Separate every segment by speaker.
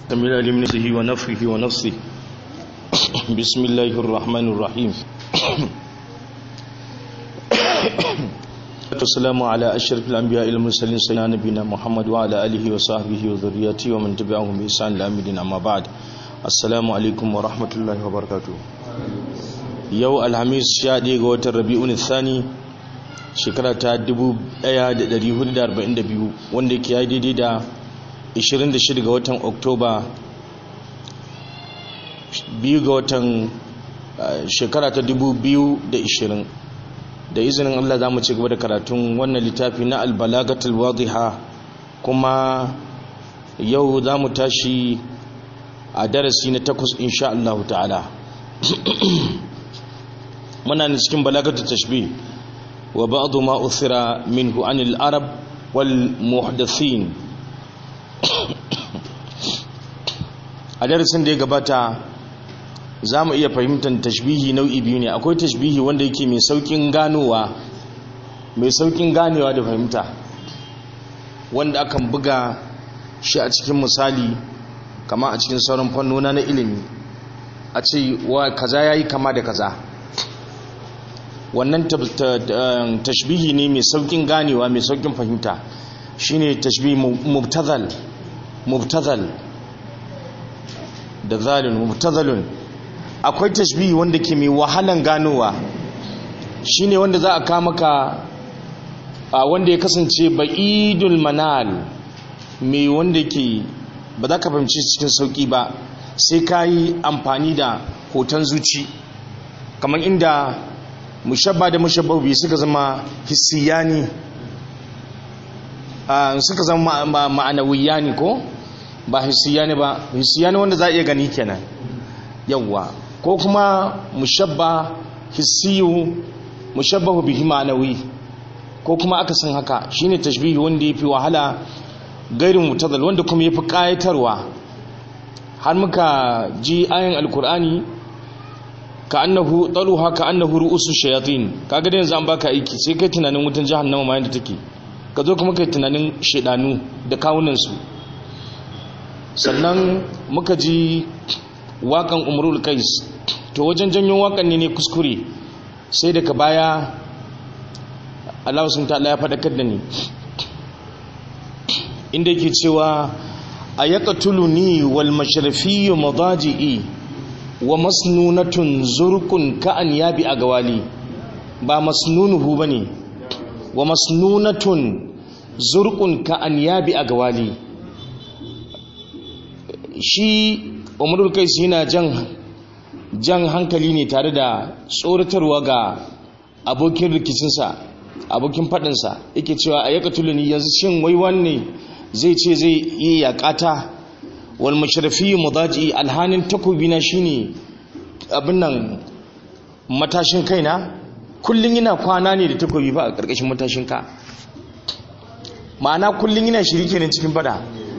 Speaker 1: تمل لمنسه ونفخه ونفسه بسم الله الرحمن الرحيم والسلام على أشرف الأنبياء المرسلين سيدنا نبينا محمد وعلى آله وصحبه وذريته ومن تبعهم بإحسان إلى يوم الدين أما بعد السلام عليكم ورحمة الله وبركاته yau alhamis sha ɗaya ga watan rabi'un thani shekara ta 1442 wanda ke yi daidai da 26 ga watan oktoba biyu ga watan shekara ta 2020 da izinin allah za mu ci gaba da karatun wannan littafi na albalagatul wadiha kuma yau za mu tashi a darasi na takwas insha Allah ta'ala muna ne cikin balagatul tashbih wa ba'd ma uthira minhu anil arab wal muhdathin a darasin da ya gabata za mu iya fahimtar tashbihi nau'i biyu ne akwai tashbihi wanda yake mai saukin ganowa mai saukin ganewa da fahimta wanda akan buga shi a cikin misali kama a cikin sauran fannona na ilimi a ce wa kaza yayi kama da kaza wannan tashbihi ne mai saukin ganewa mai saukin fahimta shine tashbihi mubtazal mubtazal da zalun mubtazalun akwai tashbihi wanda ke mai wahalan ganowa shine wanda za a kama ka wanda ya kasance ba'idul manal mai wanda ke ba za ka fahimci cikin sauki ba sai ka yi amfani da hoton zuci kamar inda mushabba da mushabba biyu suka zama hissiyani suka zama ma'anawiyani ko ba hissiyani ba hissiyani wanda za a iya gani kenan yawwa ko kuma mushabba hissiyu mushabbahu bihi ma'anawi ko kuma aka san haka shine tashbihi wanda yafi wahala gairin mutazal wanda kuma yafi kayatarwa har muka ji ayin alkur'ani ka annahu taluha ka annahu ru'usu shayatin kaga da yanzu an baka aiki sai kai tunanin wutan jahannama ma yanda take ka zo kuma kai tunanin shedanu da kawunan su sannan muka ji wakan umrul qais to wajen janyo wakan ne ne kuskure sai daga baya Allah sun ta'ala ya fadakar da ni inda yake cewa ayaqtuluni wal mashrafiyyu madaji'i wa masnunatun zurqun ka'an yabi agawali ba masnunuhu bane wa masnunatun zurqun ka'an yabi agawali shi umrul kais yana jan jan hankali ne tare da tsoratarwa ga abokin rikicinsa abokin faɗinsa yake cewa a yaka tuluni yanzu shin wai wanne zai ce zai yi yaƙata wal mashrafi mudaji alhanin takobina shine abin nan matashin kaina kullun yana kwana ne da takobi ba a ƙarƙashin matashin ka ma'ana kullun yana shiri kenan cikin fada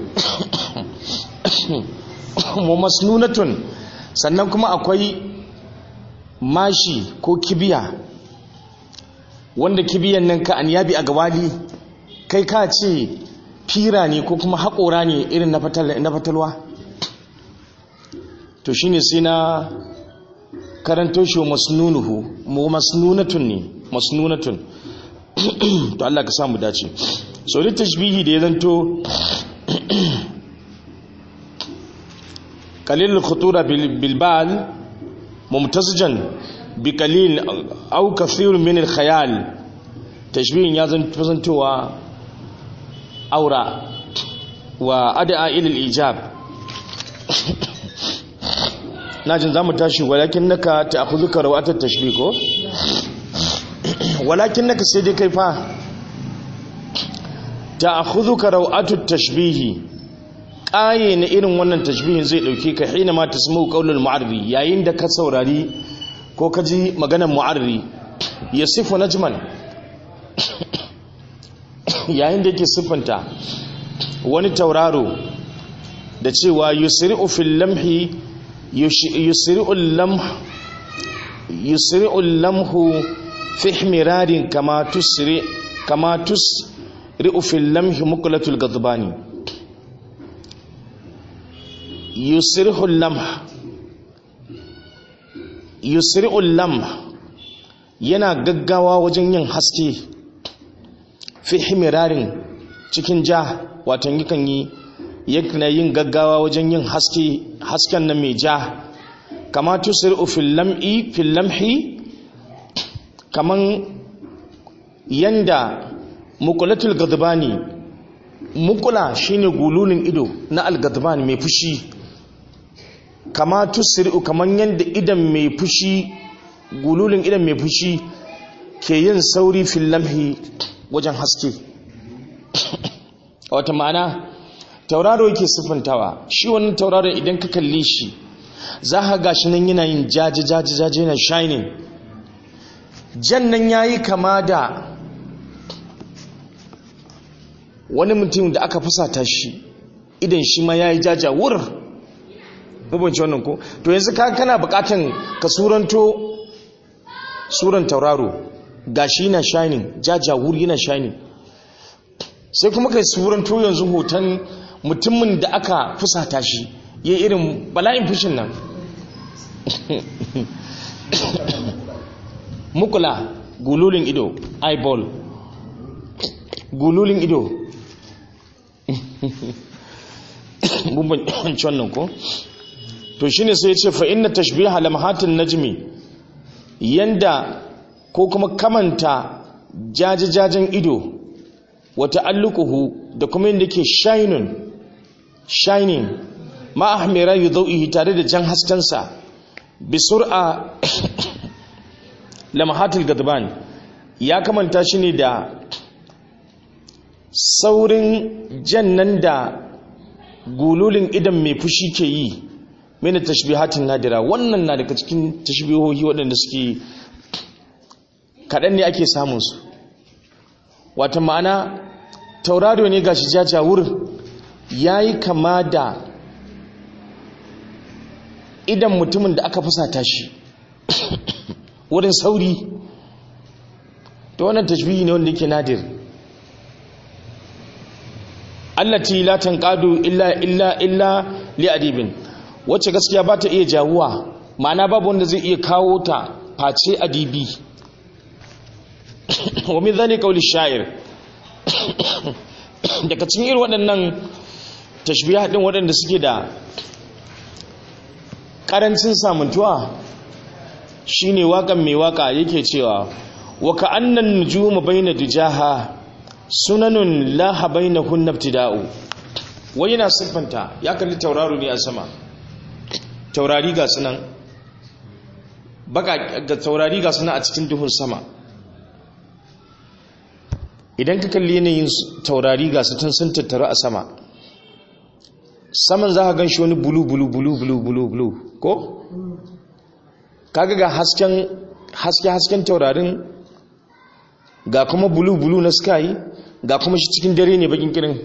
Speaker 1: mu masnunatun sannan kuma akwai mashi ko kibiya wanda kibiyan nan ka an yabi a gabali kai ka ce fira ne ko kuma haƙora ne irin na fatalwa to shi ne sai na karanto shi wa masnunuhu mu masnunatun ne masnunatun to Allah ka samu dace so da tashbihi da ya zanto qalil khutura bil bal mumtazijan bi qalil aw kathir min al khayal tashbihin ya zantowa aura wa ad'a ila al-ijab najin zamu tashi walakin naka ta'khudhuka rawat at-tashbih ko walakin naka sai dai kai fa ta'khudhuka rawat at-tashbih qaye na irin wannan tashbihin zai dauke ka hina ma tasmu qaulul mu'arri yayin da ka saurari ko ka ji maganar mu'arri yasifu najman yayin da yake siffanta wani tauraro da cewa yusri'u fil lamhi yusri'u lamh yusri'u lamhu fi ihmirarin kama tusri kama tusri'u fil lamhi muqlatul ghadbani yusrihul lamh yusri'ul lamh yana gaggawa wajen yin haske fi himirarin cikin ja watan yakan yi yana yin gaggawa wajen yin haske hasken nan mai ja kama tusri'u fil lam'i fil lamhi kaman yanda mukulatul gadbani mukula shine gululin ido na al-gadbani mai fushi kama tusri'u kaman yanda idan mai fushi gululin idan mai fushi ke yin sauri fil lamhi wajen haske wata ma'ana tauraro yake siffantawa shi wannan tauraro idan ka kalle shi za ka gashi nan yana yin jaji jaji jaji yana shining jan nan yayi kama da wani mutum da aka fusata shi idan shi ma yayi jaja wur rubanci wannan ko to yanzu ka kana bukatan ka suranto suran tauraro gashi yana shining jaja wur yana shining sai kuma kai suranto yanzu hoton mutumin da aka fusata shi yi irin bala'in fushin nan mukula gululin ido eyeball gululin ido bumbanci wannan ko to shine sai ya ce fa inna tashbiha lamhatin najmi yanda ko kuma kamanta jajajajen ido wata allukuhu da kuma yadda ke shining shining ma'ahmira yi zau'ihi tare da jan haskensa bi sur'a lamahatul gadban ya kamanta shi ne da saurin jannan da gululin idan mai fushi ke yi mena tashbihatin nadira wannan na daga cikin tashbihohi waɗanda suke kaɗan ne ake samunsu wata ma'ana tauraro ne gashi jajawur ya yi kama da idan mutumin da aka fusata shi wurin sauri ta wannan tashbihi ne wanda yake nadir allati la tanqadu illa illa illa li adibin wacce gaskiya ba ta iya jawuwa ma'ana babu wanda zai iya kawo ta face adibi wa min dhani qawli sha'ir daga cikin irin waɗannan tashbiha din waɗanda suke da ƙarancin samuntuwa shine waƙan mai waƙa yake cewa wa ka'annan nujuma baina dujaha sunanun laha bainahun ibtida'u wai yana siffanta ya kalli tauraro ne a sama taurari ga sunan baka ga taurari ga sunan a cikin duhun sama idan ka kalli yanayin taurari ga su sun tattaru a sama saman za ka gan shi wani bulu bulu bulu bulu bulu bulu ko? kaga ga hasken haske hasken taurarin ga kuma bulu bulu na sky ga kuma shi cikin dare ne bakin kirin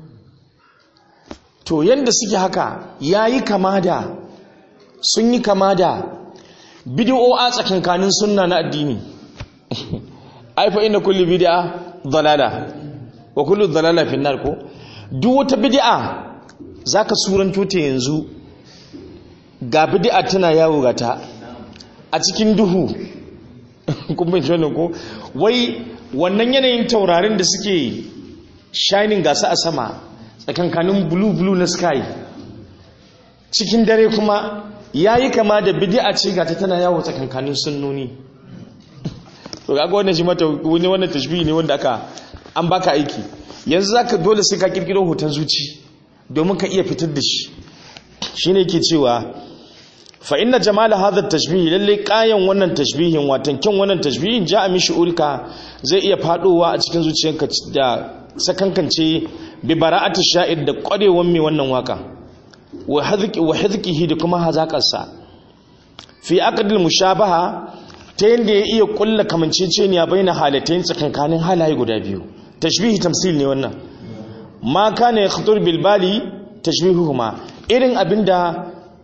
Speaker 1: to yanda suke haka yayi kama da sun yi kama da bid'o'a tsakankanin sunna na addini ai fa inna kulli bid'a dalala wa kullu dalala fi nar ko duk wata bid'a zaka suranto ta yanzu ga bid'a tana yawo gata a cikin duhu kun bin wannan ko wai wannan yanayin taurarin da suke shining gasa a sama tsakankanin blue blue na sky cikin dare kuma yayi kama da bid'a ce gata tana yawo tsakankanin sunnoni to kaga wannan shi mata wani wannan tashbihi ne wanda aka an baka aiki yanzu zaka dole sai ka kirkiro hoton zuci domin ka iya fitar da shi shine yake cewa fa inna jamala hadha tashbih lalle kayan wannan tashbihin watan kin wannan tashbihin ja'a mi shu'urka zai iya fadowa a cikin zuciyarka da sakankance bi bara'ati sha'ir da kwarewan mai wannan waka wa hadqi wa hadqihi da kuma hazakarsa fi aqdil mushabaha ta yanda ya iya kulla kamanceceniya baina halatayn tsakankanin halaye guda biyu tashbihi tamsil ne wannan ma kana yakhtur bil bali tashbihuhuma irin abinda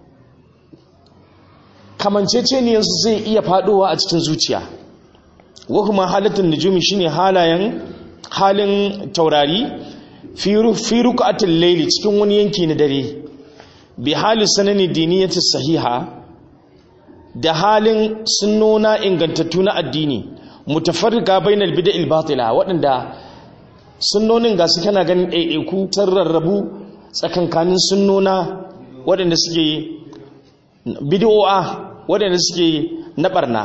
Speaker 1: kamanceceniyarsu zai iya fadowa a cikin zuciya wa kuma halattun nujumi shine halayen halin taurari fi ruqatil layli cikin wani yanki na dare bi hali sanani diniyati sahiha da halin sunnona ingantattu na addini mutafarriqa bainal bid'il batila waɗanda sunnonin ga su kana ganin ɗaiɗaiku sun rarrabu tsakankanin sunnona waɗanda suke bid'o'a waɗanda suke na ɓarna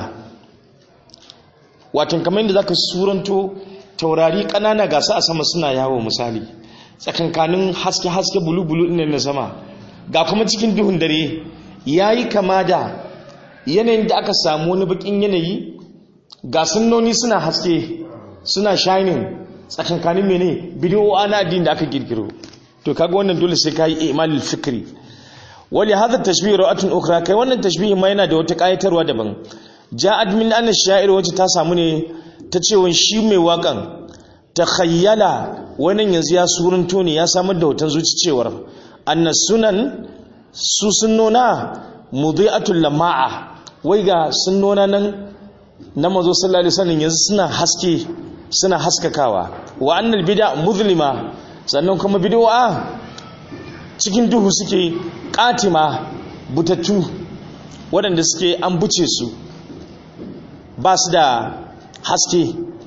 Speaker 1: watan kamar yadda zaka suranto taurari ƙanana ga su a sama suna yawo misali tsakankanin haske-haske bulu-bulu ɗin na sama ga kuma cikin duhun dare ya yi kama da yanayin da aka samu wani bakin yanayi ga sunnoni suna haske suna shining tsakankanin mene bidiyo ana addini da aka girgiro to kaga wannan dole sai ka yi imalil fikri wali hadha tashbih ra'atun ukhra kai wannan tashbih ma yana da wata kayatarwa daban ja'at min anna sha'ir wacce ta samu ne ta cewa shi mai wakan takhayyala wannan yanzu ya surunto ne ya samar da hoton zuci cewar anna sunan su sunnona mudhi'atul lama'a wai ga sunnona nan na mazo sallallahu alaihi wasallam yanzu suna haske suna haskakawa wa annal bid'a muzlima sannan kuma bid'a cikin duhu suke katima butattu waɗanda suke an buce su ba su da haske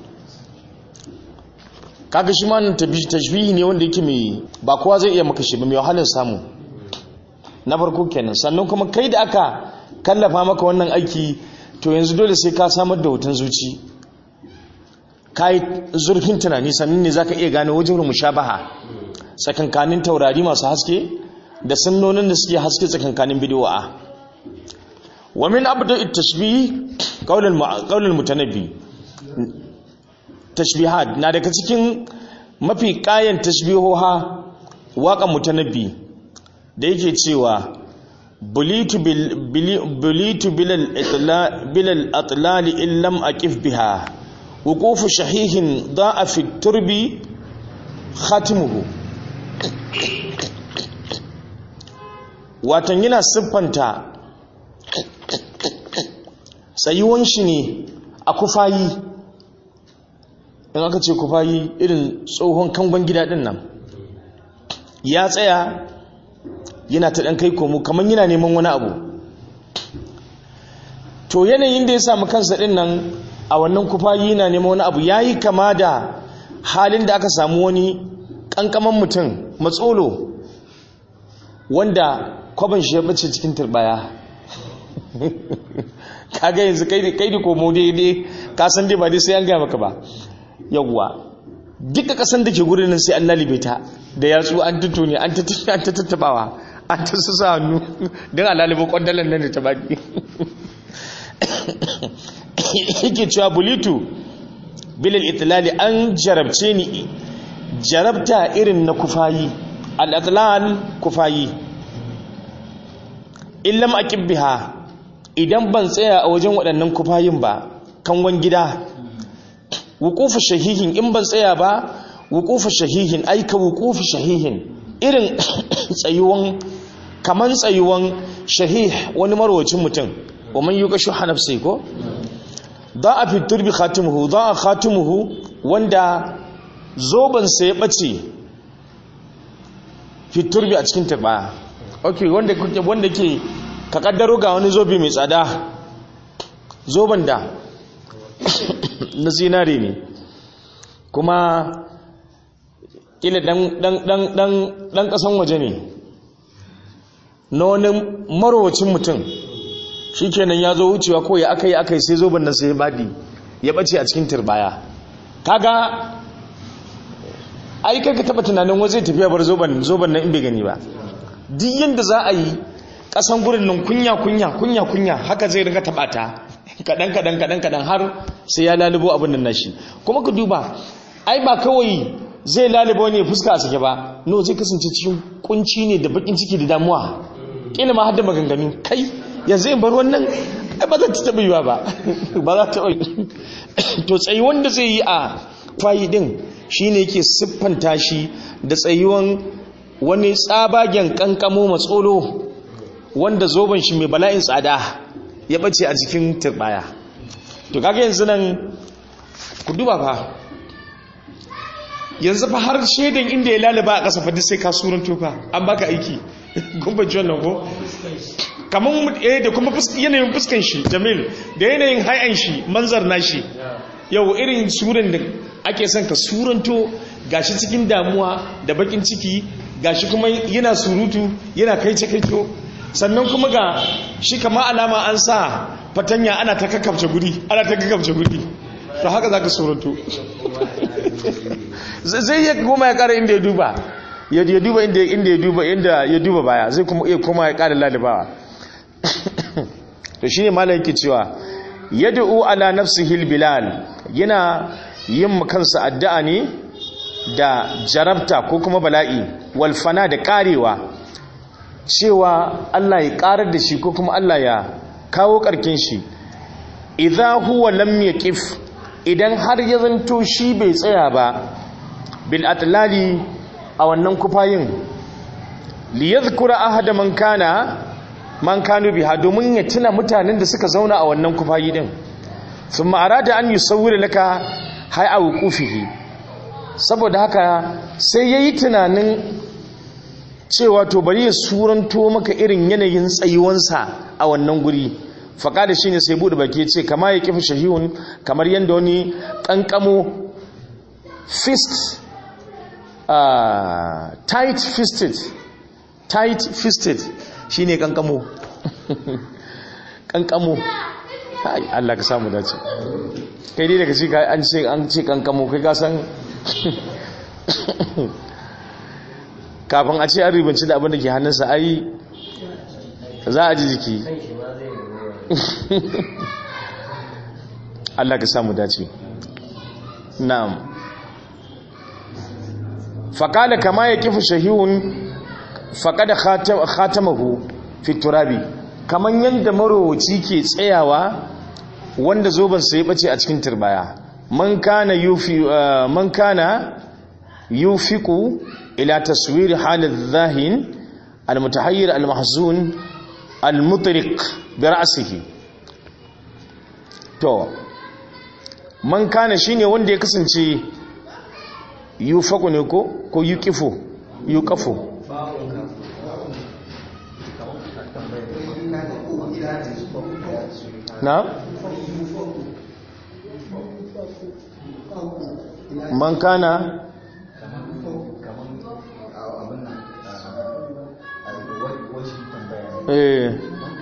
Speaker 1: kaga shi ma nan tashbihi ne wanda yake mai ba kowa zai iya maka shi ba mai wahalar samu na farko kenan sannan kuma kai da aka kallafa maka wannan aiki to yanzu dole sai ka samar da hoton zuci ka yi zurfin tunani sannan ne za ka iya gane wajen mushabaha tsakankanin taurari masu haske da sannonin da suke haske tsakankanin bidiyo'a wa min abdu tashbih qaulul mutanabbi tashbihat na daga cikin mafi kayan tashbihoha waƙan mutanabbi da yake cewa bulitu bilal atlali illam aqif biha wuqufu shahihin da'a fi turbi khatimuhu watan yana siffanta tsayuwan shi ne a kufayi in aka ce kufayi irin tsohon kangon gida din nan ya tsaya yana ta ɗan kai komo kamar yana neman wani abu to yanayin da ya samu kansa ɗin nan a wannan kufayi yana neman wani abu ya yi kama da halin da aka samu wani ƙanƙaman mutum matsolo wanda kwaban shi ya bace cikin turbaya kaga yanzu kai da komo daidai kasan dai ba dai sai an gaya maka ba yawwa duka kasan da ke gurin nan sai an lalibe ta da yatsu an tuntune an ta tattabawa an ta su sa hannu don a lalibe kwandalan nan da ta baki yake cewa bulitu bilal itilali an jarabce ni jarabta irin na kufayi al kufayi illam aqib biha idan ban tsaya a wajen waɗannan kufayin ba kanwan gida wuqufu shahihin in ban tsaya ba wuqufu shahihin aika wuqufu shahihin irin tsayuwan kaman tsayuwan shahih wani marwacin mutum wa man yuqashu hanafsi ko da'a fi turbi khatimuhu da'a khatimuhu wanda zoban sa ya bace fi turbi a cikin turbaya okay wanda wanda ke ka kaddaro ga wani zobe mai tsada zoben da na zinare ne kuma kila dan kasan waje ne na wani marowacin mutum shi kenan ya zo wucewa ko ya aka yi aka yi sai zoben nan sai ya badi ya bace a cikin turbaya kaga ai kai ka taba tunanin waje tafiya bar zoben zoben nan in bai gani ba duk yanda za a yi kasan gurin nan kunya kunya kunya kunya haka zai riga taba ta kadan kadan kadan kadan har sai ya lalubo abin nan nashi kuma ku duba ai ba kawai zai lalubo ne fuska a sake ba no zai kasance cikin kunci ne da bakin ciki da damuwa kila ma har da maganganu kai yanzu in bar wannan ai ba za ta taba yiwa ba ba za ta to tsayi wanda zai yi a fayi din shine yake siffanta shi da tsayuwan wani tsabagen kankamo matsolo wanda zoben shi mai bala'in tsada ya bace a cikin turbaya to kaga yanzu nan ku duba fa yanzu fa har shaidan inda ya lalaba a ƙasa fa duk sai ka suranto fa an baka aiki gumbaci wannan ko kamar eh da kuma yanayin fuskan shi jamil da yanayin hayan shi manzar nashi yau irin suran da ake son ka suranto gashi cikin damuwa da bakin ciki gashi kuma yana surutu yana kai kaito sannan kuma ga shi kama alama an sa fatanya ana ta kakkabce guri ana ta kakkabce guri to haka zaka suranto zai ya goma ya kara inda ya duba ya duba inda ya duba inda ya duba baya zai kuma iya koma ya kara lalibawa to shine malam yake cewa yad'u ala nafsihi bilal yana yin kansa addu'a ne da jarabta ko kuma bala'i wal fana da karewa cewa Allah ya karar da shi ko kuma Allah ya kawo karkin shi idza huwa lam yaqif idan har ya zanto shi bai tsaya ba bil atlali a wannan kufayin li yadhkura ahada man kana man kanu biha domin ya tuna mutanen da suka zauna a wannan kufayi din thumma arada an yusawwira laka hay'a wuqufihi saboda haka sai yayi tunanin cewa to bari ya suranto maka irin yanayin tsayuwansa a wannan guri faƙada shine sai bude baki ce kama ya kifi shahihun kamar yadda wani ƙanƙamo fist uh, tight fisted tight fisted shine ƙanƙamo ƙanƙamo ai Allah ka samu dace kai dai daga cika an ce an ce ƙanƙamo kai ka san kafin a ce an ribanci da abin da ke hannunsa ai za a ji jiki Allah ka samu dace na'am faƙala kama ya kifi shahihun faƙada khatamahu fi turabi kaman yadda marowaci ke tsayawa wanda zobansa ya ɓace a cikin turbaya man kana yufi man kana yufiku ila taswir halin zahin al-mutahayyir al-mahzun al-mutriq bi ra'sihi to man kana shine wanda ya kasance yufaku ne ko ko yuqifu yuqafu na man kana eh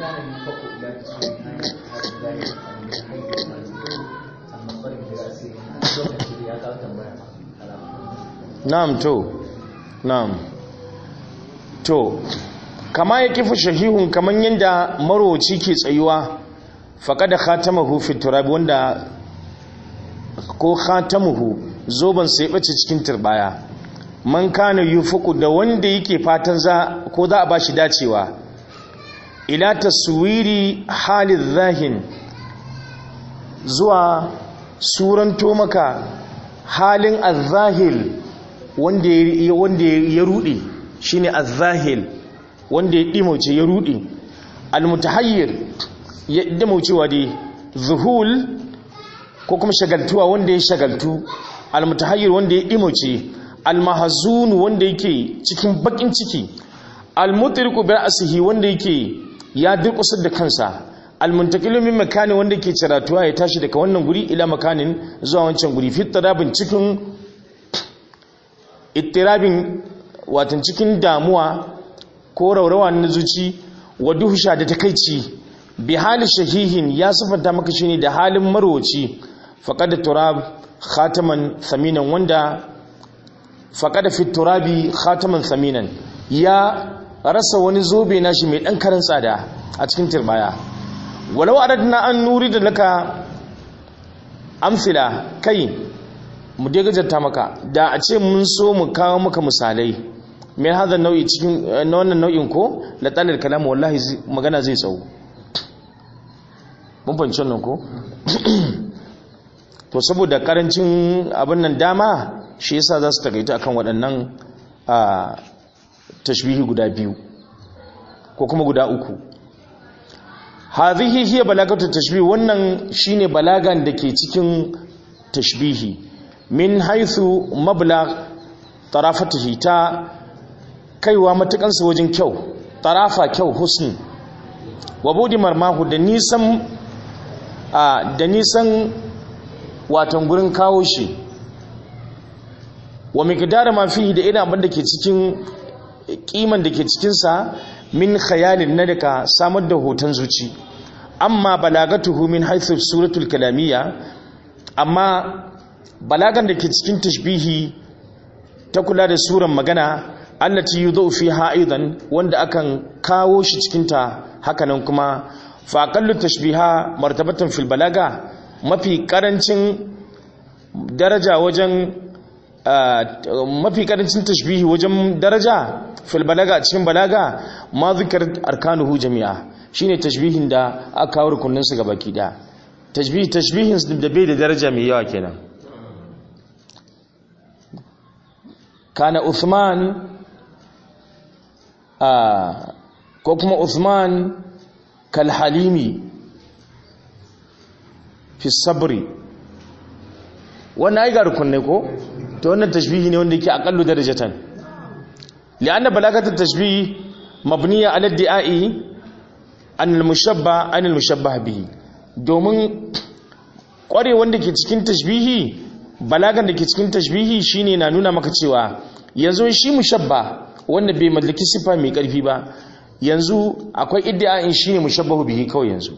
Speaker 1: na'am to na'am to kama ya kifa shahihun kaman yanda maroci ke tsayuwa faqad khatamahu fi turab wanda ko khatamuhu zoban sai bace cikin turbaya man kana yufuku da wanda yake fatan za ko za a bashi dacewa ila taswiri halin zahin zuwa suranto maka halin azahil wanda ya rudi shine azahil wanda ya dimauce ya rudi almutahayyir ya dimaucewa dai zuhul ko kuma shagaltuwa wanda ya shagaltu almutahayyir wanda ya dimauce almahzun wanda yake cikin bakin ciki almutriqu bi ra'sihi wanda yake ya durkusar da kansa almuntakilu min makani wanda ke ciratuwa ya tashi daga wannan guri ila makanin zuwa wancan guri fi tarabin cikin ittirabin watan cikin damuwa ko raurawa na zuci wa duhusha da takaici bi hali shahihin ya sifanta maka shine da halin marwaci faqad turab khataman thaminan wanda faqad fi turabi khataman thaminan ya rasa wani zobe nashi mai dan karan tsada a cikin turbaya walau aradna an nuri da laka amsila kai mu dai gajarta maka da a ce mun so mu kawo maka misalai mai hada nau'i cikin na wannan nau'in ko la talal kalam wallahi magana zai tsawo mun fahimci wannan ko to saboda karancin abin nan dama shi yasa za su takaita akan waɗannan tashbihi guda biyu ko kuma guda uku hadhihi hiya balagatu tashbih wannan shine balagan da ke cikin tashbihi min haithu mabla tarafatihi ta kaiwa matukansa wajen kyau tarafa kyau husni wa budi marmahu da nisan da nisan watan gurin kawo shi wa miqdar ma fihi da irin abin da ke cikin kiman da ke cikinsa min khayalin na daga samar da hoton zuci amma balagatuhu min haithu suratul kalamiyya amma balagan da ke cikin tashbihi ta kula da suran magana allati yudhu fiha aidan wanda akan kawo shi cikin ta hakanan kuma fa aqallu tashbiha martabatan fil balaga mafi karancin daraja wajen mafi karancin tashbihi wajen daraja fil balaga cikin balaga ma zikar arkanuhu jami'a shine tashbihin da aka kawo rukunin su gabaki da tashbihi tashbihin da bai da daraja mai yawa kenan kana Uthman ko kuma Uthman kal halimi fi sabri wannan ai ga rukunai ko to wannan tashbihi ne wanda yake aqallu darajatan li'anna balagatul tashbih mabniya ala di'ai an al-mushabba an al-mushabbah bihi domin kware wanda ke cikin tashbihi balagan da ke cikin tashbihi shine na nuna maka cewa yanzu shi mushabba wanda bai mallaki sifa mai karfi ba yanzu akwai iddia'in shine mushabbahu bihi kawai yanzu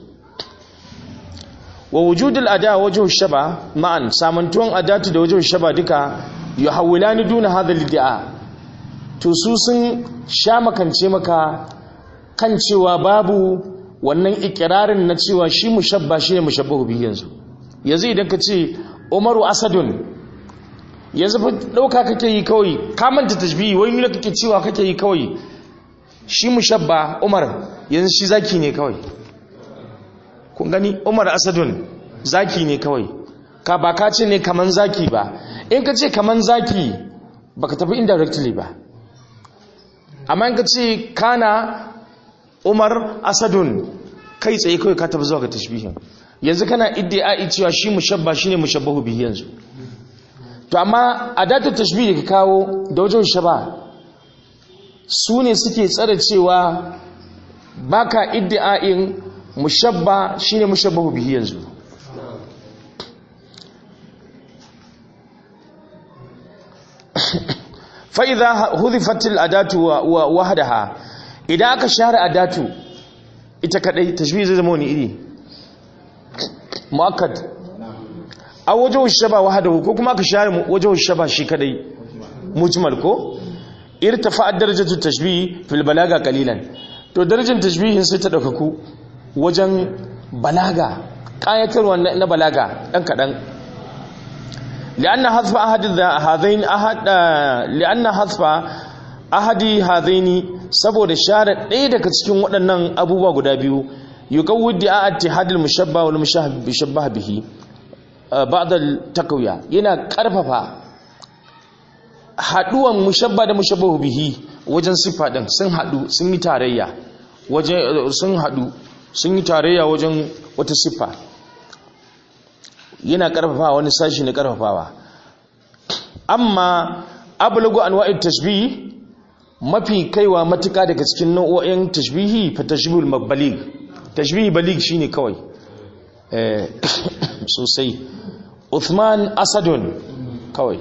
Speaker 1: wa wujudul ada wajhu shaba ma'an samantuwan adatu da wajhu shaba duka yuhawilani duna hadha lid'a to su sun sha makance maka kan cewa babu wannan ikirarin na cewa shi mushabba shine mushabbahu bihi yanzu yanzu idan ka ce Umaru Asadun yanzu fa dauka kake yi kawai ka manta tashbihi wai nuna kake cewa kake yi kawai shi mushabba Umar yanzu shi zaki ne kawai kun gani umar asadun zaki ne kawai ka ba ka ce ne kaman zaki ba in ka ce kaman zaki ba ka tafi indirectly ba amma in ka ce kana umar asadun kai tsaye kawai ka tafi zuwa ga tashbihin yanzu kana iddi'ai cewa shi mushabba shine mushabbahu bihi yanzu to amma adatu tashbih da ka kawo da wajen shaba su ne suke tsare cewa baka iddi'ain mushabba shine mushabbahu bihi yanzu fa idha hudhifat al adatu wa wahdaha idan aka share adatu ita kadai tashbih zai zama wani iri muakkad a wajen shaba wahdahu ko kuma aka share wajen shaba shi kadai mujmal ko irtafa darajatu tashbih fil balaga qalilan to darajar tashbihin sai ta daukaku wajen balaga ƙayatarwa na balaga ɗan kaɗan li'anna hasfa ahadi hadaini ahad li'anna hasfa ahadi hadaini saboda share ɗaya daga cikin waɗannan abubuwa guda biyu yuqawwid di'a ittihadil mushabba wal mushabbah bihi ba'da takwiya yana ƙarfafa haduwan mushabba da mushabbahu bihi wajen sifa din sun hadu sun yi tarayya wajen sun hadu sun yi tarayya wajen wata siffa yana karfafa wani sashi na karfafawa amma ablagu anwa'it tashbih mafi kaiwa matuka daga cikin nau'o'in tashbihi fa tashbihul mabalig tashbihi balig shine kawai eh sosai Uthman Asadun kawai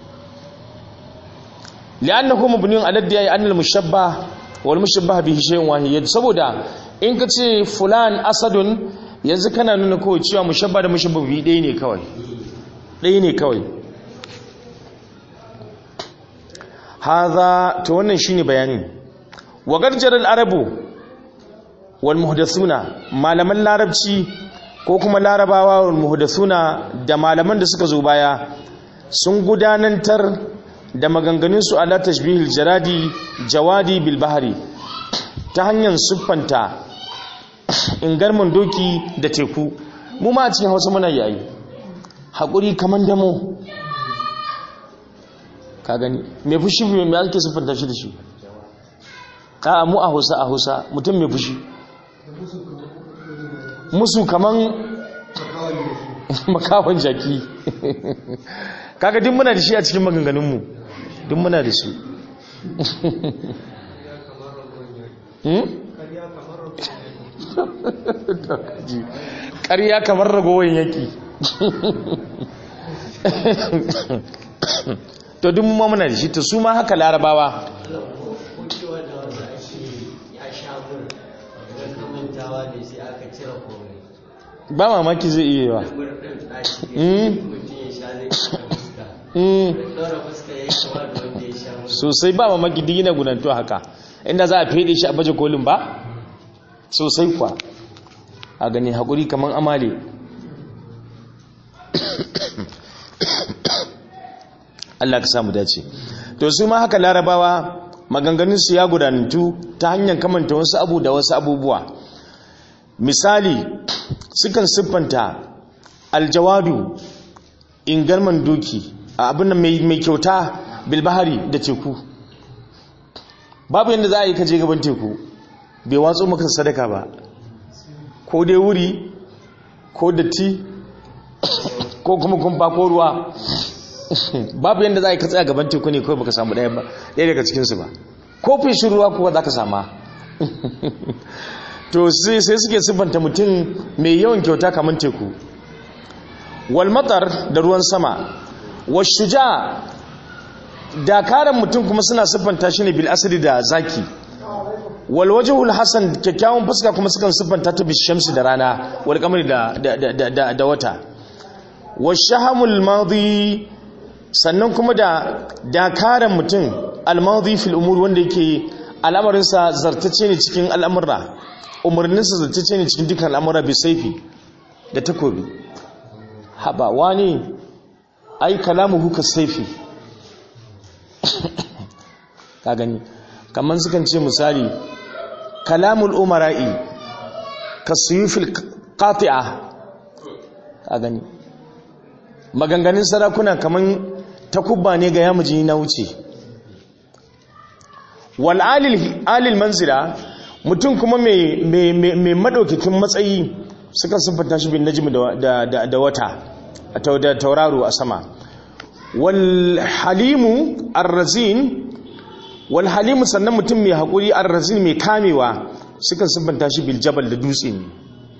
Speaker 1: li'annahu mabniun ala diya an al-mushabbah wal mushabbah bihi shay'un wahid saboda in ka ce fulan asadun yanzu kana nuna kawai cewa mushabba da mushabbabi ɗaya ne kawai ɗaya ne kawai haza to wannan shine bayanin wa garjar al-arabu wal muhdathuna malaman larabci ko kuma larabawa wal muhdathuna da malaman da suka zo baya sun gudanantar da maganganun su ala tashbihil jaradi jawadi bil bahri ta hanyar siffanta ingarman doki da teku mu ma a cikin hausa muna yayi haƙuri kamar damo ka gani mai fushi mai ake siffanta shi da shi a mu a hausa a hausa mutum mai fushi musu kaman makawan jaki kaga duk muna da shi a cikin maganganunmu duk muna da su ƙarya kamar ragowar yaki to duk mu muna da shi to su ma haka larabawa ba mamaki zai iya yawa sosai ba mamaki duk yana gunantu haka inda za a fede shi a baje kolin ba sosai kwa a gani haƙuri kamar amale Allah ka samu dace to su ma haka larabawa maganganunsu ya gudanantu ta hanyar kamanta wasu abu da wasu abubuwa misali sukan siffanta aljawadu ingarman doki a abin da mai kyauta bilbahari da teku babu yadda za a yi kaje gaban teku bai watso maka sadaka ba ko dai wuri ko datti ko kuma kumfa ko ruwa babu yadda za a yi katsaya gaban teku ne kawai baka samu ɗaya daga cikinsu ba ko fishin ruwa kuwa za ka sama to sai suke siffanta mutum mai yawan kyauta kamar teku walmatar da ruwan sama washuja dakaran mutum kuma suna siffanta shi ne bil'asiri da zaki walwajihul hasan kyakkyawan fuska kuma sukan siffanta ta bishamsi da rana wal kamar da da wata washahamul madi sannan kuma da dakaran mutum almadi fil umur wanda yake al'amarinsa zartacce ne cikin al'amurra umarninsa zartacce ne cikin dukkan al'amura bai saifi da takobi haba wani ai kalamu huka saifi ka gani kamar sukan ce misali kalamul umara'i ka suyufil qati'a ka gani maganganun sarakuna kamar takubba ne ga yamuji na wuce wal alil manzila mutum kuma mai madaukakin matsayi suka siffanta shi bin najmi da wata da tauraro a sama wal halimu arrazin wal halimu sannan mutum mai haƙuri arrazin mai kamewa suka siffanta shi bil jabal da dutse ne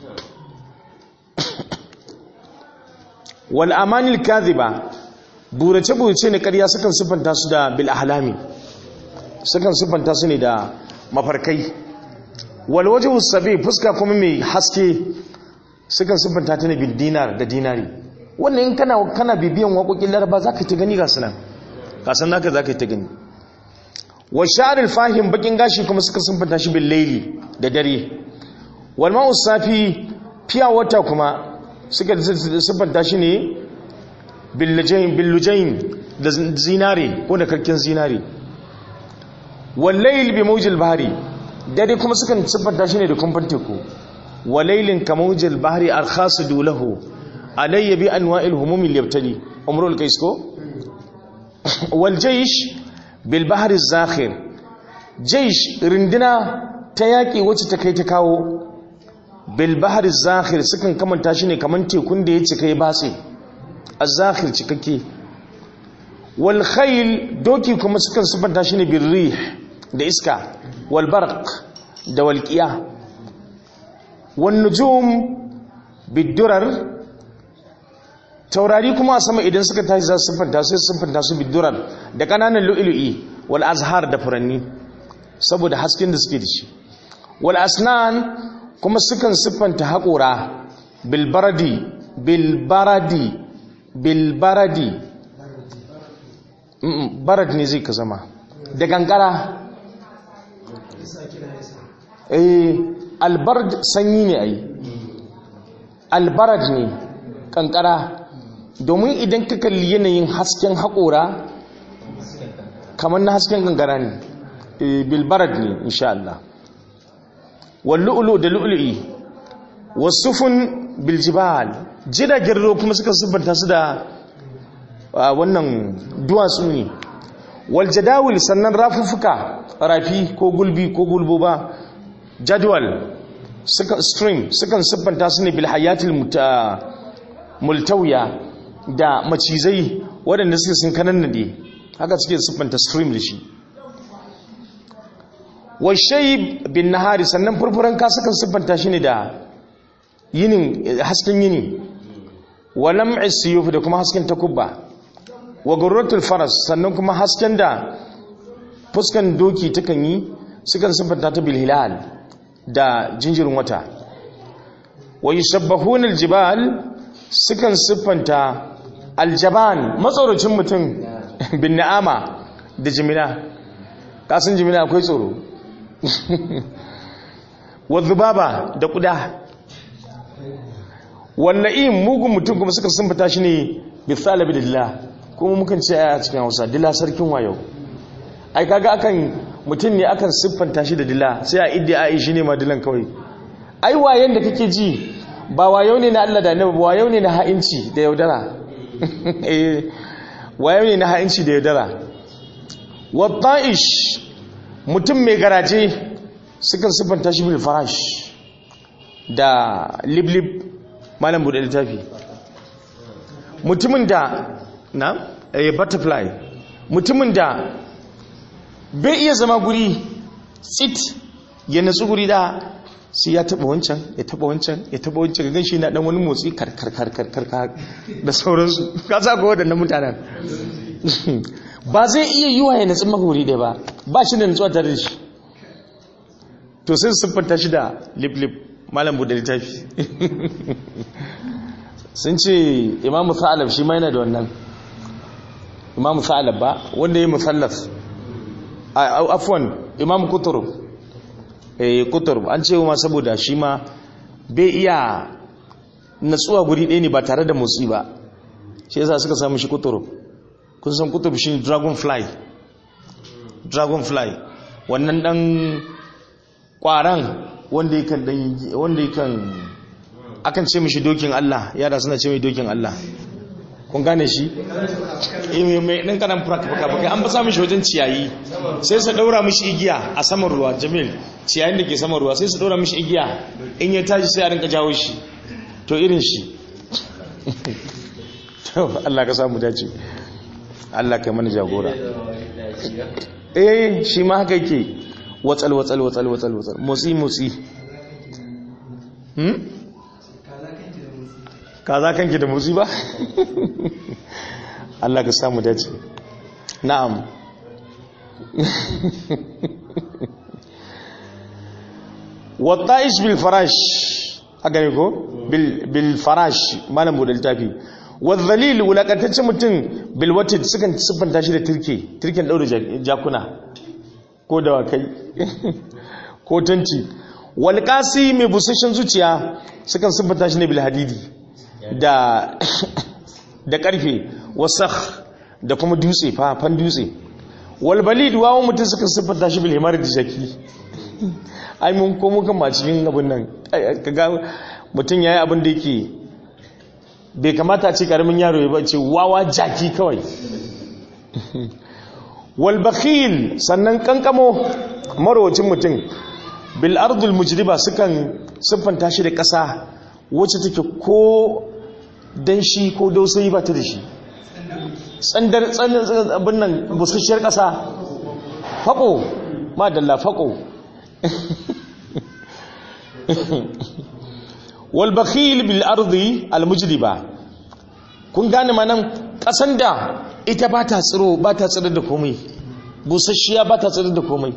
Speaker 1: wal amanil kadhiba burace burace ne ƙarya sukan siffanta su da bil ahlami sukan siffanta su ne da mafarkai wal wajhu sabi fuska kuma mai haske sukan siffanta ta ne bil dinar da dinari wannan in kana kana bibiyan waƙoƙin laraba zaka ta gani ga sunan kasan naka zaka ta gani wa sha'ril fahim bakin gashi kuma suka siffanta shi bil layli da dare wal ma'u safi fiya wata kuma suka siffanta shi ne billujain da zinare ko da karkin zinare wallail bi mawjil bahri dare kuma sukan siffanta shi ne da kumfan teku walailin ka mawjil bahri arkhasidu lahu alayya bi anwa'il humumi yabtali umrul qais ko wal jaysh bil bahri zakhir jaysh rindina ta yaki wacce ta kai ta kawo bil bahri zakhir sukan kamanta shi ne kaman tekun da ya cika ya batse az-zakhir cikakke wal khayl doki kuma sukan subanta shi ne bil rih da iska wal barq da walqiya wan nujum bid durar taurari kuma a sama idan suka tashi za su sufanta su sufanta su bid durar da kananan lu'lu'i wal azhar da furanni saboda hasken da suke da shi wal asnan kuma sukan siffanta haƙora bilbaradi bilbaradi bilbaradi barad ne zai ka zama da gangara eh albard sanyi ne ai albarad ne kankara domin idan ka kalli yanayin hasken haƙora kamar na hasken gangara ne bilbarad ne insha Allah wallu'ulu da lu'lu'i wasufun biljibal jiragen ruwa kuma suka siffanta su da wannan duwatsu ne waljadawil sannan rafuffuka rafi ko gulbi ko gulbo ba jadwal stream sukan siffanta su ne bilhayatil multawiya da macizai waɗanda suke sun kanan nade haka suke siffanta stream da shi washai bin nahari sannan furfuran ka sukan siffanta shi ne da yinin hasken yini walam isiyuf da kuma hasken takubba wa gurratul faras sannan kuma hasken da fuskan doki takan yi sukan siffanta ta bil hilal da jinjirin wata wa yushabbahuna aljibal sukan siffanta aljaban matsorocin mutum bin na'ama da jimina kasan jimina akwai tsoro wa zubaba da kuda walla'in mugun mutum kuma suka siffanta shi ne bisalabi da dila kuma mukan ce a cikin hausa dila sarkin wayo ai kaga akan mutum ne akan siffanta shi da dila sai a idda a shi ne ma dilan kawai ai wayen da kake ji ba wayo ne na Allah da annabi ba wayo ne na ha'inci da yaudara eh wayo ne na ha'inci da yaudara watta'ish mutum mai garaje sukan siffanta shi bil farash da liblib malam bude littafi mutumin da na eh butterfly mutumin da bai iya zama guri tsit ya natsu guri da sai ya taba wancan ya taba wancan ya taba wancan ga shi na dan wani motsi karkarkarkarkar da sauransu ka sa ga waɗannan mutanen ba zai iya yi wa ya natsu mahuri da ba ba shi da natsuwa tare da shi to sai siffanta shi da lip-lip malam buɗe littafi sun ce imamu sa'alab shi ma yana da wannan imamu sa'alab ba wanda ya yi musallaf afwan imamu kuturub eh kuturub an ce ma saboda shi ma bai iya natsuwa guri ɗaya ne ba tare da motsi ba shi yasa suka samu shi kuturub kun san kutub shi dragonfly dragonfly wannan dan kwaran wanda yakan dan wanda yakan akan ce mishi dokin Allah yara suna ce mai dokin Allah kun gane shi eh mai dan kanan fuka fuka an ba sa mishi wajen ciyayi sai su daura mishi igiya a saman ruwa jamil ciyayin da ke saman ruwa sai su daura mishi igiya in ya tashi sai a rinka jawo shi to irin shi to Allah ka samu dace Allah ka mana jagora eh shi ma haka yake watsal watsal watsal watsal watsal motsi motsi hmm kaza kanki da motsi ba Allah ka samu dace na'am watta'ish bil farash haka ne ko bil farash malam bude littafi wadhalil wulakantaccen mutum bil watid sukan siffanta shi da turke turken daure jakuna ko dawakai ko tanti wal qasi mai busashen zuciya sukan siffanta shi ne bil hadidi da da karfe wasakh da kuma dutse fafan dutse wal balid wawo mutum sukan siffanta shi bil himar da jaki ai mun ko mukan ma cikin abin nan kaga mutum yayi abin da yake bai kamata ce karamin yaro ya bace wawa jaki kawai wal bakhil sannan kankamo marwacin mutum bil ardul mujriba sukan siffanta shi da ƙasa wacce take ko danshi ko dausayi ba ta da shi tsandar tsandar abin nan busasshiyar ƙasa faƙo madalla faƙo wal bakhil bil ardi al mujriba kun gane manan kasan da ita ba ta tsiro ba ta tsirar da komai busasshiya ba ta tsirar da komai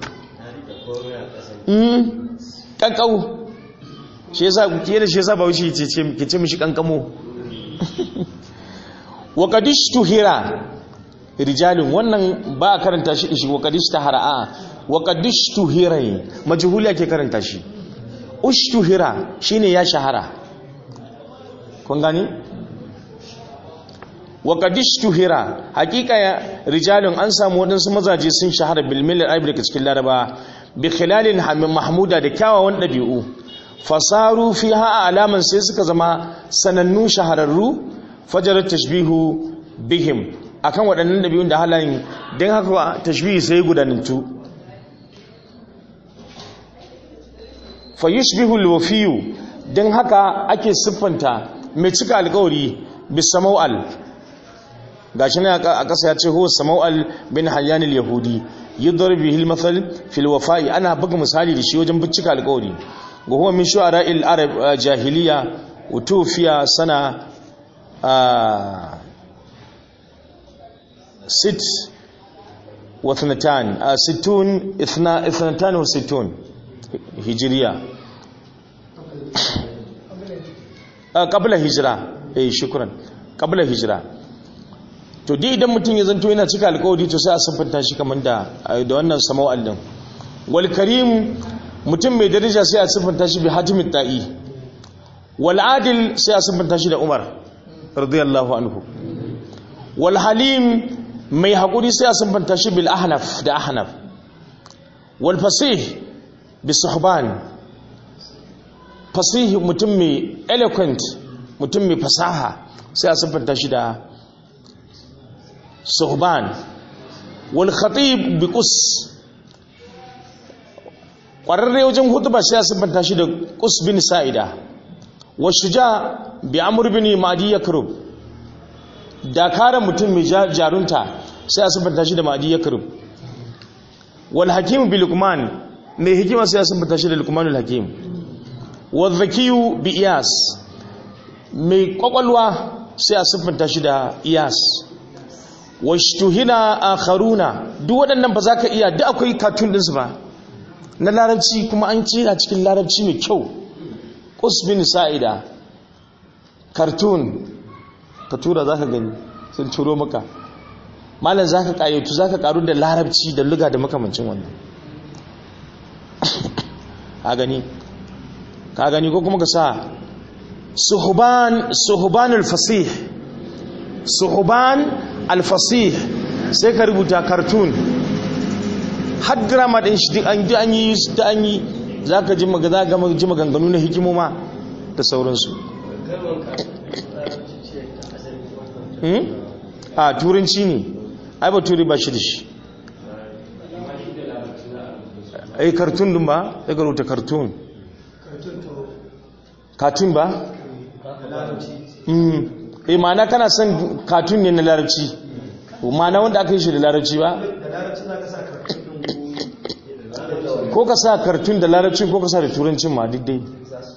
Speaker 1: mm kankau shi yasa ke da shi yasa ba wuce ce ke ce mishi kankamo wa qadishtu hira rijalun wannan ba a karanta shi shi wa qadishta hara'a wa qadishtu hira majhuli ke karanta shi ushtuhira shine ya shahara kun gani wa qadishtuhira hakika ya rijalun an samu wadansu mazaje sun shahara bil milal arabi cikin laraba bi khilalin hamim mahmuda da kyawawan dabi'u fasaru fiha alaman sai suka zama sanannu shahararru fajarat tashbihu bihim akan waɗannan dabi'un da halayen dan haka tashbihi sai gudanantu fayushbihu alwafiyu dan haka ake siffanta mai cika alƙawari bisamawal gashi ne a ƙasa ya ce huwa sama'al bin hayyan al-yahudi yudhar bihi al-mathal fil wafa'i ana buga misali da shi wajen bincika alƙawari wa huwa min shu'ara al-arab jahiliya utufiya sana ست واثنتان ستون اثنا اثنتان وستون هجرية قبل هجرة اي شكرا قبل هجرة to dai idan mutum ya zanto yana cika alkawari to sai a siffanta shi kamar da da wannan sama'al din wal karim mutum mai daraja sai a siffanta shi bi hatimit ta'i wal adil sai a siffanta shi da umar radiyallahu anhu wal halim mai haƙuri sai a sunfanta shi bil ahnaf da ahnaf wal fasih bi suhban fasih mutum mai eloquent mutum mai fasaha sai a sunfanta shi da suhban wal khatib bi qus ƙwararre wajen hutuba sai a sunfanta shi da qus bin sa'ida wa shuja bi amr bin madi yakrub dakarar mutum mai jarunta sai a siffanta shi da ma'adi ya karub wal hakim bi lukman mai hikima sai a siffanta shi da lukmanul hakim wal zakiyu bi iyas mai kwakwalwa sai a siffanta shi da iyas washtuhina akharuna duk waɗannan ba za ka iya duk akwai katun ɗinsu ba na larabci kuma an ce a cikin larabci mai kyau bin sa'ida cartoon ka tura za ka gani sun turo maka malam za ka ƙayyautu za ka ƙaru da larabci da luga da makamancin wannan ka gani ka gani ko kuma ka sa suhuban alfasih suhuban alfasih sai ka rubuta cartoon har drama ɗin shi duk an yi da an yi za ka ji maganganu na hikimoma da sauransu a turanci ne ai ba turi ba shi da shi ai kartun din ba ya garuta kartun katun ba? eh ma'ana kana son katun ne na larabci ma'ana wanda aka yi shi da larabci ba? ko ka sa kartun da larabcin ko ka sa da turancin ma duk dai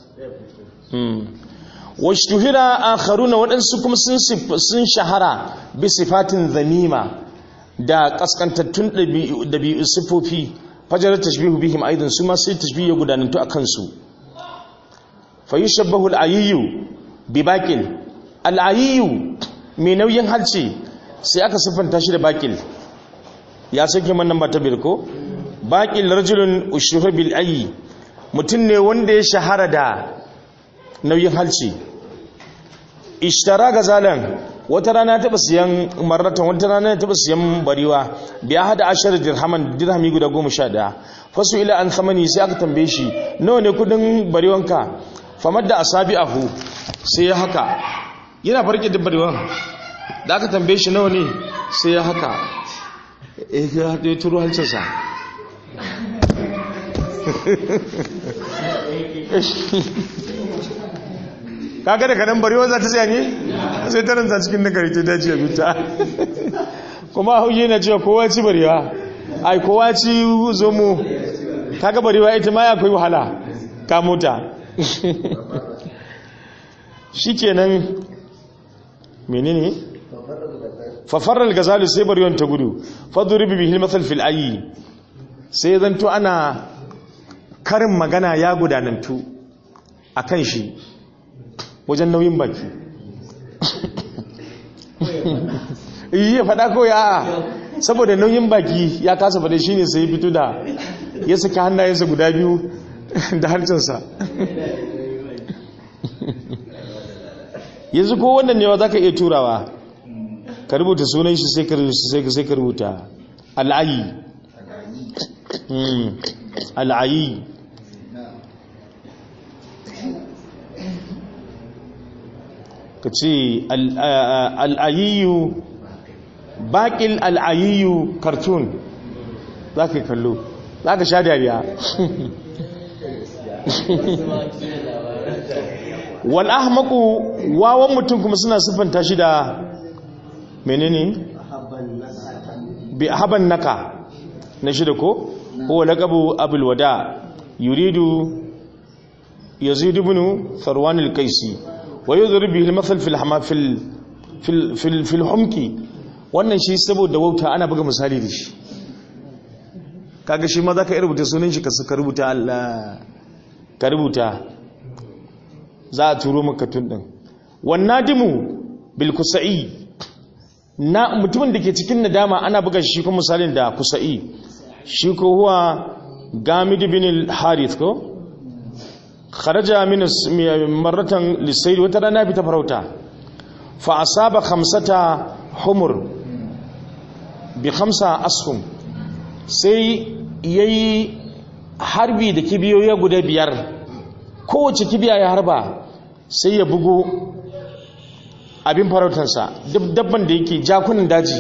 Speaker 1: washtuhira akharuna waɗansu kuma sun shahara bi sifatin zamima da kaskantattun ɗabi'u sifofi fajarar tashbihu bihim aidan su ma sai tashbihu ya gudanantu a kansu fa yushabbahu al-ayyu bi baqil al-ayyu mai nauyin halce sai aka siffanta shi da baqil ya sake man nan ba ta birko baqil rajulun ushuha bil ayyi mutum ne wanda ya shahara da nauyin halci ishtara ga zalan wata rana taɓa siyan marratan wata rana taɓa siyan bariwa biya hada ashar dirhaman dirhami guda goma sha ɗaya fasu ila an samani sai aka tambaye shi nawa ne kudin bariwanka famar da asabi ahu sai ya haka yana farke da bariwan da aka tambaye shi nawa ne sai ya haka ya turo halcinsa kaga da kanan barewa za ta tsaya ne sai ta ranta cikin nagari ta dace bita kuma hauye na cewa kowa ci barewa ai kowa ci zomo kaga barewa ita ma ya kai wahala ka mota shikenan menene fafarar gazalu sai barewan ta gudu faduribi bihil mathal fil ayi sai zanto ana karin magana ya gudanantu akan shi wajen nauyin baki iya faɗa ko ya saboda nauyin baki ya kasa faɗa shi ne sai fito da ya saki hannayensa guda biyu da harcinsa yanzu ko wannan newa za ka iya turawa ka rubuta sunan shi sai ka rubuta al'ayi al'ayi ka ce al'ayiyu baƙil al'ayiyu cartoon za ka yi kallo za ka sha dariya wal'ahmaku wawan mutum kuma suna siffanta shi da menene bi haban naka na shida ko huwa laqabu abul wada yuridu yazid ibn farwan al-qaisi wa yudrib bihi al-mathal fi al-hama fil fil fil humki wannan shi saboda wauta ana buga misali da shi kaga shi ma zaka iya rubuta sunan shi ka rubuta Allah ka rubuta za a turo maka tun din wannan dimu bil kusa'i na mutumin da ke cikin nadama ana buga shi kuma misalin da kusa'i shi ko huwa gamid bin al-harith ko kharaja min marratan lisayr wata rana bi ta farauta fa asaba khamsata humur bi khamsa ashum sai yayi harbi da kibiyoyi guda biyar kowace kibiya ya harba sai ya bugo abin farautarsa dabban da yake jakunan daji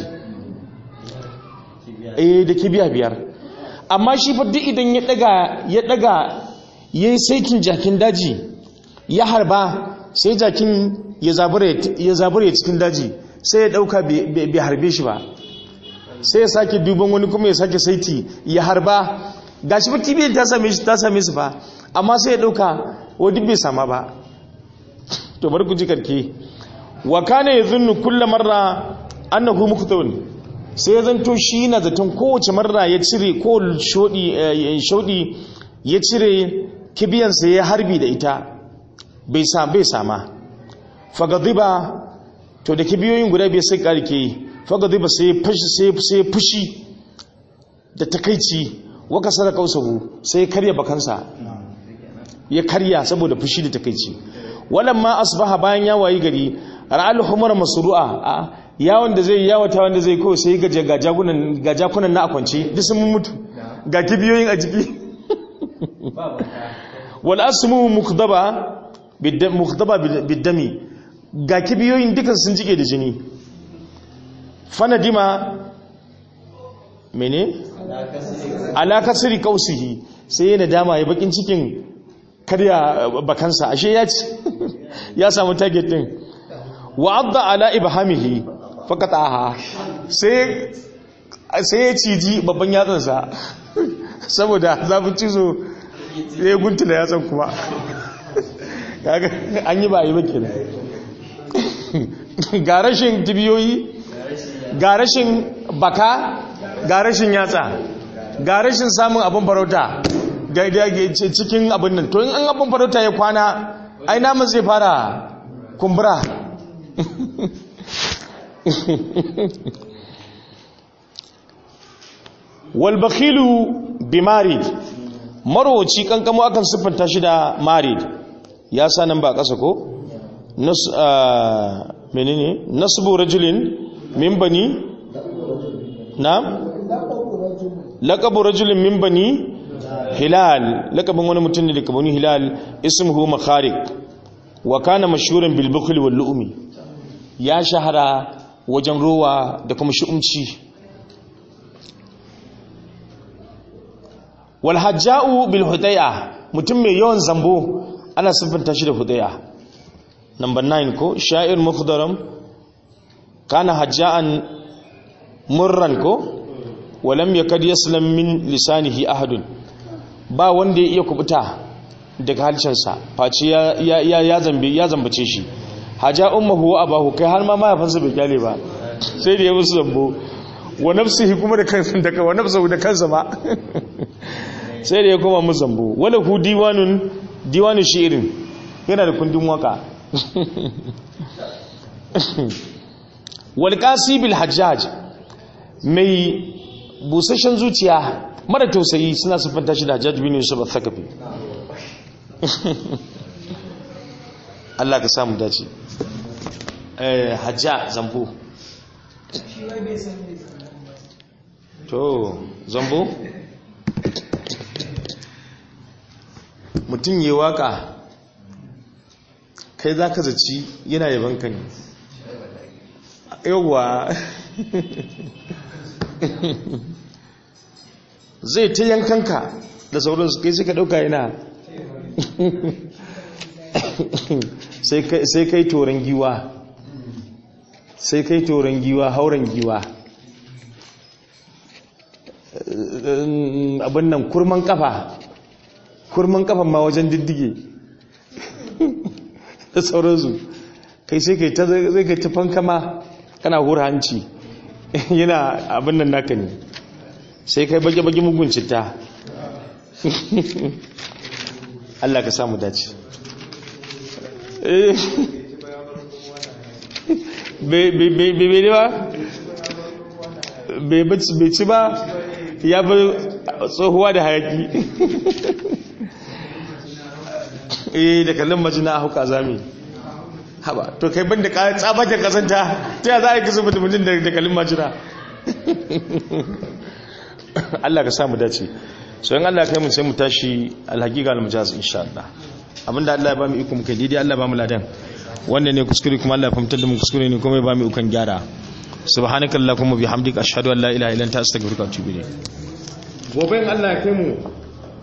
Speaker 1: eh da kibiya biyar amma shi fa duk idan ya daga ya daga yayi saitin jakin daji ya harba sai jakin ya zabure ya zabure cikin daji sai ya dauka bai harbe shi ba sai ya sake duban wani kuma ya sake saiti ya harba gashi ba kibiyar ta same shi ta same su fa amma sai ya dauka wani bai sama ba to bar ku ji karke wa kana yadhunnu kull marra annahu muqtawun sai ya zanto shi na zaton kowace marra ya cire ko shodi shodi ya cire kibiyan sa ya harbi da ita bai sa bai sama fagadiba to da kibiyoyin guda bai sai karke fagadiba sai fushi sai sai fushi da takeici wa kasara kausahu sai karya bakansa ya karya saboda fushi da takeici walamma asbaha bayan ya wayi gari ra'al humar masru'a a yawon da zai yawata wanda zai kawai sai ga gajagunan gajakunan na akwance duk sun mutu ga kibiyoyin a jiki wal asmu mukhdaba bidam mukhdaba bidami ga kibiyoyin dukan sun jike da jini fanadima mene ala kasri kausihi sai yana dama ya bakin cikin karya bakansa ashe ya ci ya samu target din wa'adda ala ibhamihi faqataha sai sai ya ciji babban yatsansa saboda zafin cizo sai ya guntula yatsan kuma kaga an yi ba yi ba kenan ga rashin tibiyoyi ga rashin baka ga rashin yatsa ga rashin samun abin farauta cikin abin nan to in an abin farauta ya kwana ai namun zai fara kumbura walbakilu bi marid marowaci kankamo akan siffanta shi da marid ya sa nan ba ƙasa ko menene nasbu rajulin min bani na laqabu rajulin min bani hilal laqabin wani mutum ne daga bani hilal ismuhu makharik wa kana mashhuran bil bukhl wal lu'mi ya shahara wajen rowa da kuma shi'umci wal hajja'u bil huday'a mutum mai yawan zambo ana siffanta shi da huday'a number 9 ko sha'ir mukhdaram kana hajja'an murran ko walam yakad yaslam min lisanihi ahadun ba wanda ya iya kubuta daga halcinsa face ya ya zambe ya zambace shi haja ummuhu wa abahu kai har ma mahaifinsa bai kyale ba sai da ya musu zambo wa nafsihi kuma da kansa da wa nafsuhu da kansa ba sai da ya koma musu zambo wala hu diwanun diwanu shi'rin yana da kundin waka wal qasibil hajjaj mai busasshen zuciya mara tausayi suna siffanta shi da hajjaj bin yusuf al-thaqafi Allah ka samu dace eh hajja zambo to zambo mutum yi waka kai za ka zaci yana yaban ka ne yawwa zai ta yankanka da sauransu kai sai ka dauka yana sai kai toron giwa sai kai toron giwa hauren giwa abin nan kurman kafa kurman kafa ma wajen diddige da sauransu kai sai kai ta zai kai ta fankama kana hura hanci yana abin nan naka ne sai kai bage-bage mugun citta Allah ka samu dace bai ba bai ci ba ya bi tsohuwa da hayaki eh da kallon majina a hauka zami haba to kai ban da tsabakin kasanta ta ya za a yi kasa mutumin da kallon majina Allah ka samu dace so yin Allah kai mu sai mu tashi alhaqiqa almujaz insha Allah abinda Allah ya ba mu iko muka daidai Allah ba mu ladan wannan ne kuskure kuma Allah ya fahimtar da mu kuskure ne kuma ya ba mu ikon gyara subhanakallahumma bihamdika ashhadu an la ilaha illa anta astaghfiruka wa atubu ilayk gobe in Allah ya kai mu